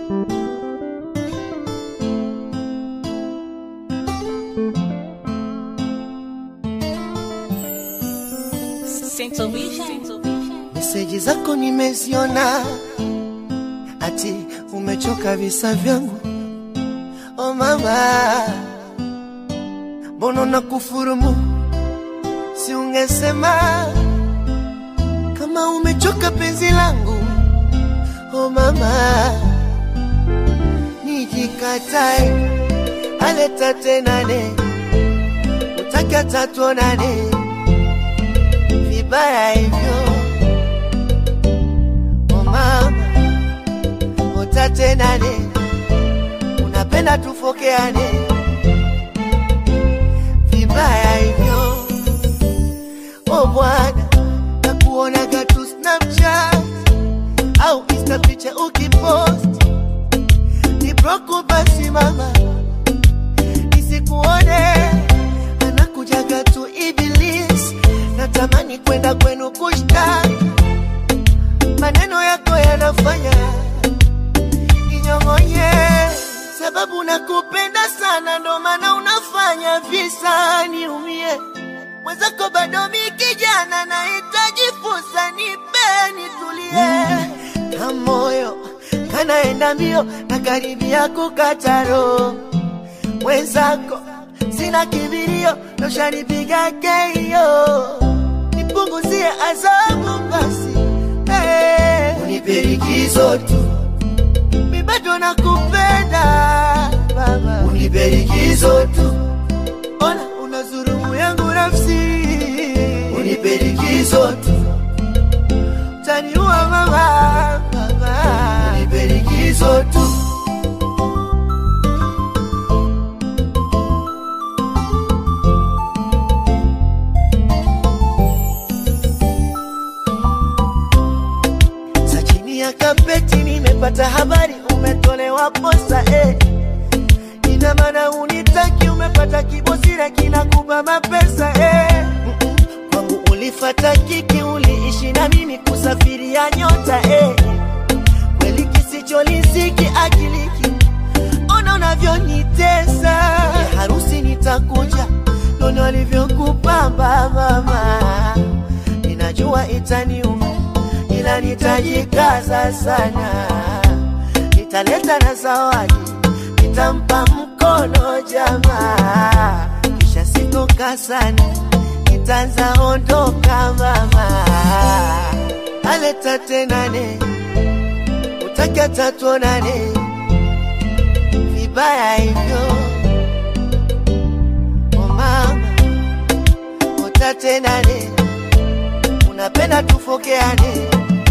Meseji zako nimeziona, ati umechoka visa vyangu. Oh mama, mbona na kufurumu? Si ungesema kama umechoka penzi langu. Oh mama, nijikatae aleta tenane, utaki hata tuonane vibaya hivyo Oh mama, utatenane, unapenda tufokeane vibaya hivyo. Oh bwana, nakuonaga tu Snapchat au Insta picha ukipost, ni broku basi mama, nisikuone anakujaga tu Iblis, natamani kwenda kwenu kushtaki maneno yako yanafanya ninyong'onye, sababu nakupenda sana, ndo maana unafanya visa niumie. Mwenzako bado mi kijana, nahitaji fursa, nipe nitulie, na moyo kanaenda mbio na karibia kukata roho. Mwenzako sina kibirio, noshanipiga keio, nipunguzie adhabu basi Hey, unipe likizo tu, mi bado nakupenda baba, unipe likizo tu, ona unazurumu yangu nafsi, unipe likizo tu, taniua mama, baba, unipe likizo tu. Sa chini ya kapeti nimepata habari umetolewa posa eh. Ina maana unitaki, umepata kibosira kinakupa mapesa eh. Mm-mm. Kwangu ulifata kiki, uliishi na mimi kusafiria nyota eh. Kweli kisicholisiki akiliki, ona unavyonitesa ya harusi nitakuja, nono alivyokupamba mama, ninajua itaniuma ila nitajikaza sana, nitaleta na zawadi, nitampa mkono jamaa, kisha sitoka sana, nitaanza ondoka mama, aleta tenane, utaki hata tuonane, vibaya hivyo oh mama, utatenane, unapenda tufokeane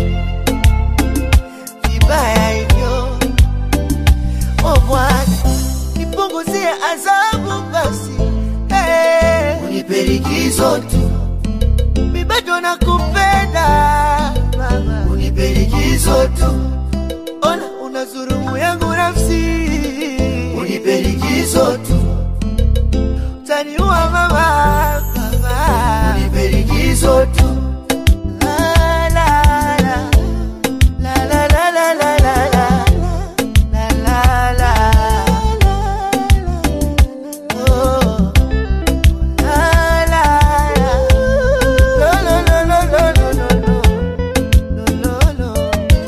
vibaya hivyo. O Bwana, nipunguzie adhabu basi, hey, unipe likizo tu, mi bado nakupenda mama, unipe likizo tu, ona unazurumu yangu nafsi, unipe likizo tu, utaniua mama, mama, unipe likizo tu. La, la, la. La la la la la la la la la la Oh la la la Lo lo lo lo lo lo lo lo Lo lo lo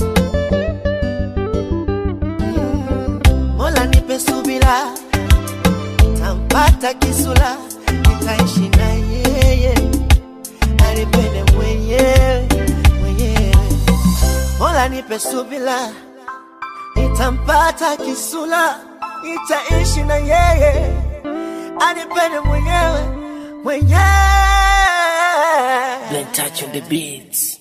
Mm. Mola nipe subira tampata kisula nitaishi na yeye anipende mwenyewe mwenyewe Mola nipe subila, nitampata kisula, nitaishi na yeye, anipende mwenyewe mwenyewe. Blen touch on the beats.